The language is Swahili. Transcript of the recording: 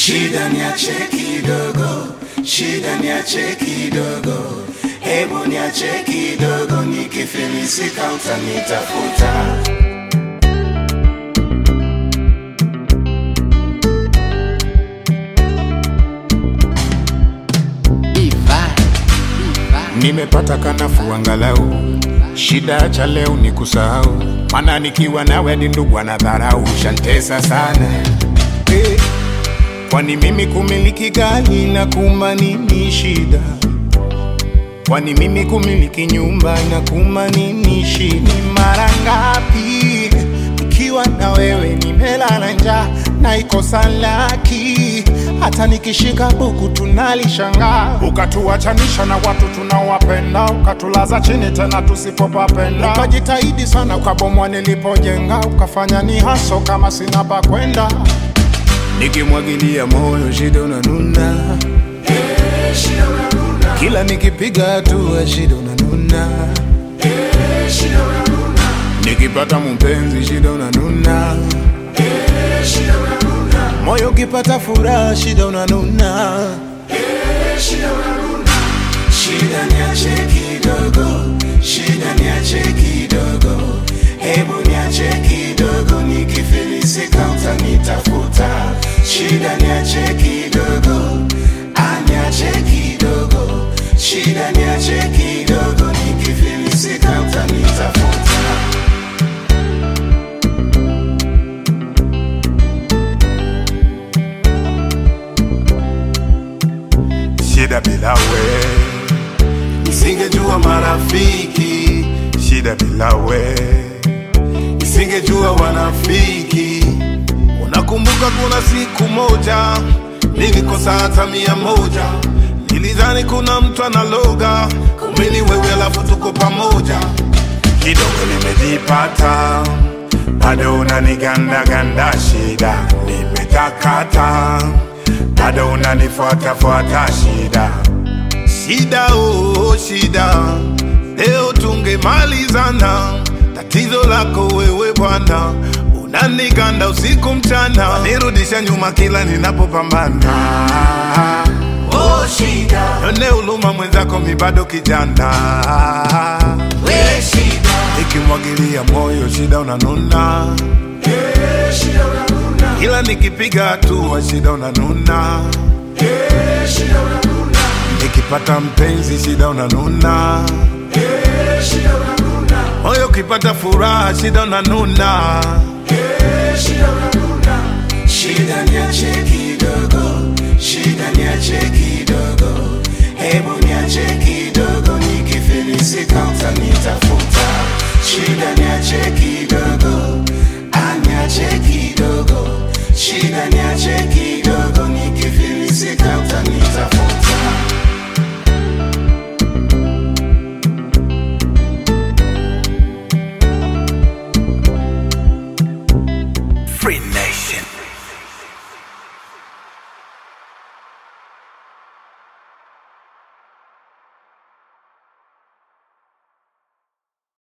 shida niache kidogo, shida niache kidogo, hebu niache kidogo, nikifilisika utanitafuta. Nimepata kanafu angalau, shida cha leo ni kusahau, maana nikiwa nawe ni ndugu anadharau, shantesa sana eh. Kwani mimi kumiliki gari na kuma nini shida? Kwani mimi kumiliki nyumba na kuma nini shida? Ni mara ngapi nikiwa na wewe nimelala njaa na ikosa laki, hata nikishika buku tunalishangaa, ukatuachanisha na watu tunaowapenda, ukatulaza chini tena tusipopapenda, ukajitahidi sana ukabomwa nilipojenga, ukafanya ni haso kama sina pa kwenda, nikimwagilia moyo shida unanuna kila nikipiga hatua shida unanuna nikipata mpenzi shida unanuna moyo ukipata furaha shida unanuna Shida niache kidogo, shida niache kidogo, hebu niache kidogo, nikifilisika utanitafuta. Shida niache kidogo, ah, niache kidogo, shida niache kidogo, nikifilisika utanitafuta. shida bila we nisingejua marafiki shida bila we nisingejua wanafiki unakumbuka kuna siku moja nilikosa hata mia moja nilidhani kuna mtu analoga kumbe ni wewe alafu tuko pamoja kidogo nimejipata bado unanigandaganda shida nimetakata bado unanifuatafuata shida shida oh, shida leo tungemalizana tatizo lako wewe bwana unaniganda usiku mchana nirudisha nyuma kila ninapopambana Oh, shida, yone uluma mwenzako mi bado kijana we shida, ikimwagilia moyo shida unanuna eh, shida unanuna, ila nikipiga hatua shida unanuna eh, shida unanuna, nikipata mpenzi shida unanuna eh, shida unanuna, moyo ukipata furaha shida unanuna eh, shida unanuna. Shida niache kidogo, shida niache kidogo.